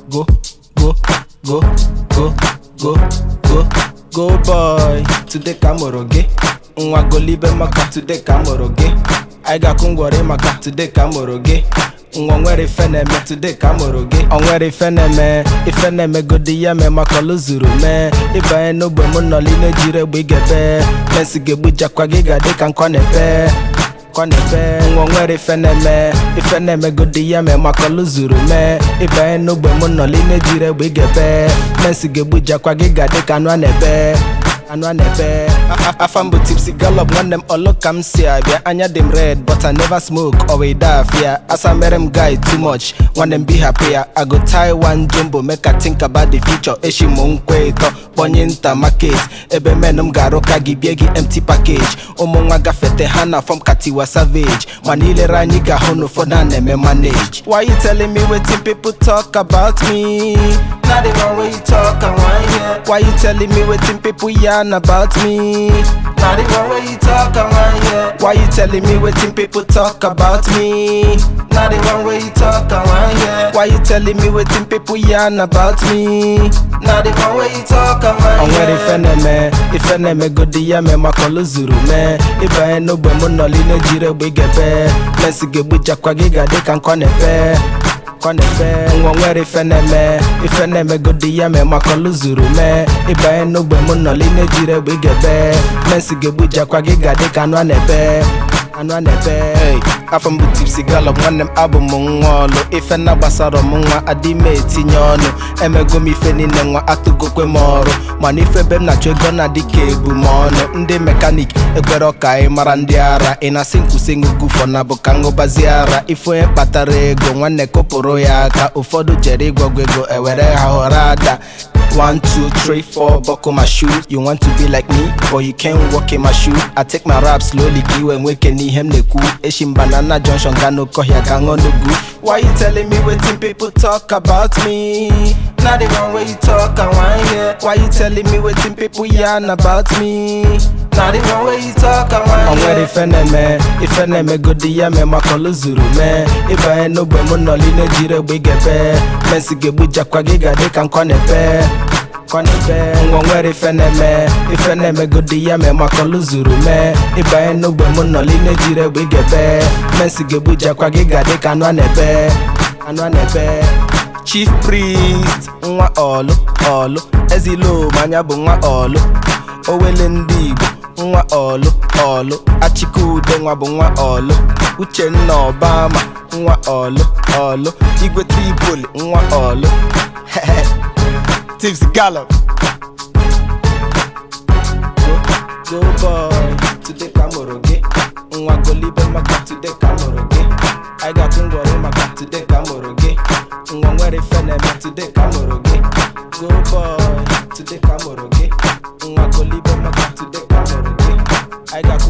go, go, go, go, go, go, go boy. Today ka mụrụ gị, nwa golibe maka today ka mụrụ gị. Anyị ga-akwụ ngwọrị maka today ka mụrụ gị. Nwa nwere ife na-eme today ka mụrụ gị. O nwere ife na-eme, ife na-eme godi ya mee maka ọlụ zuru mee. Ịbanye n'ogbe m nọli na-ejiri egbe igebe. Mensi ga-egbujakwa gị ga-adị ka nkọ na-epe. Nkọ na-epe, nwa nwere ife na-eme, ife na-eme godi ya mee maka ọlụ zuru mee. Ịbanye n'ogbe m nọli na-ejiri egbe igebe. Mensi ga-egbujakwa gị ga-adị ka anụ a na-ebe. anụ a na-ebe afa m bụ tipsy gallop nwanne m ọlụ ka m si abịa anya dị m red but I never smoke or wee die afia asa mere m guy too much nwanne m be happy ya I go tie one jumbo make I think about the future eshi m nkwe ịtọ kpọnye nta market ebe men m ga-arụ ka gị bie gị empty package ụmụ nwa gafete ha na fọm katiwa savage mana ilere anyị ga-ahụ na ụfọdụ a na-eme manage why you telling me wetin people talk about me Not the one way you talk and why yeah. Why you telling me wetin people yarn about me? Not the one way you talk and why yeah. Why you telling me wetin people talk about me? Not the one way you talk and why yeah. Why you telling me wetin people yarn about me? Not the one way you talk and why yeah. Onwere ife na-eme, ife na-eme godi ya mee maka ọlụ zuru mee. Ịbanye n'ogbe m nọli na-ejiri egbe igebe. Mensi ga-egbujakwa gị ga-adị ka nkọ na-epe. Nkọ na-epe, nwa nwere ife na-eme, ife na-eme godi ya mee maka ọlụ zuru mee. Ịbanye n'ogbe m nọli na-ejiri egbe igebe. Mensi ga-egbujakwa gị ga-adị ka anụ a na-ebe. anụ a na-ebe hey, afọ m bụ tipsy gallop nwanne m abụ m nwa ọlụ ife na gbasara m nwa adị m etinye ọnụ emego m ife niile nwa atụgokwe m ọrụ mana ife ebe m na-achọ ego na-adị ka ebu m ọnụ ndị mekanik ekwere ọka anyị mara ndị ara ị na-asị nkwụsị ngụgụfọ na bụ ka ngụbazi ara ife onye kpatara ego nwanne kụpụrụ ya aka ụfọdụ jere ịgwọgwọ ego ewere ha ghọrọ ada One, two, three, four, buckle my shoes. You want to be like me, but you can't walk in my shoe. I take my rap slowly, give and wake any him the cool. Eshim banana junction, got no kohya, gang on the goof. Why you telling me wetin people talk about me? Not the one way you talk and why yeah. Why you telling me wetin people yarn about me? Not the one way you talk and why yeah. Onwere ife na-eme, ife na-eme godi ya mee maka ọlụ zuru mee. Ịbanye n'ogbe m nọli na-ejiri egbe igebe. Mensi ga-egbujakwa gị ga-adị ka nkọ na-epe. kwanebe nwa nwere ife na-eme ife na-eme godi ya mee maka ọlụ zuru mee ịbanye n'ogbe m nọli na-ejiri egbe igebe mensi ga-egbujakwa gị ga-adị ka anụ a na-ebe anụ a na-ebe chief priest nwa ọlụ ọlụ ezilo manya bụ nwa ọlụ owele ndị igbo nwa ọlụ ọlụ achikude nwa bụ nwa ọlụ uchenna obama nwa ọlụ ọlụ igwe tripoli nwa ọlụ Tips Gallop. Go, go boy, today ka mụrụ gị. Nwa golibe maka today ka mụrụ gị. Anyị ga-atụ ngwọrị maka today ka mụrụ gị. Nwa nwere ife na-eme today ka mụrụ gị. Go boy, today ka mụrụ gị. Nwa golibe maka today ka mụrụ gị. Anyị ga-akwụ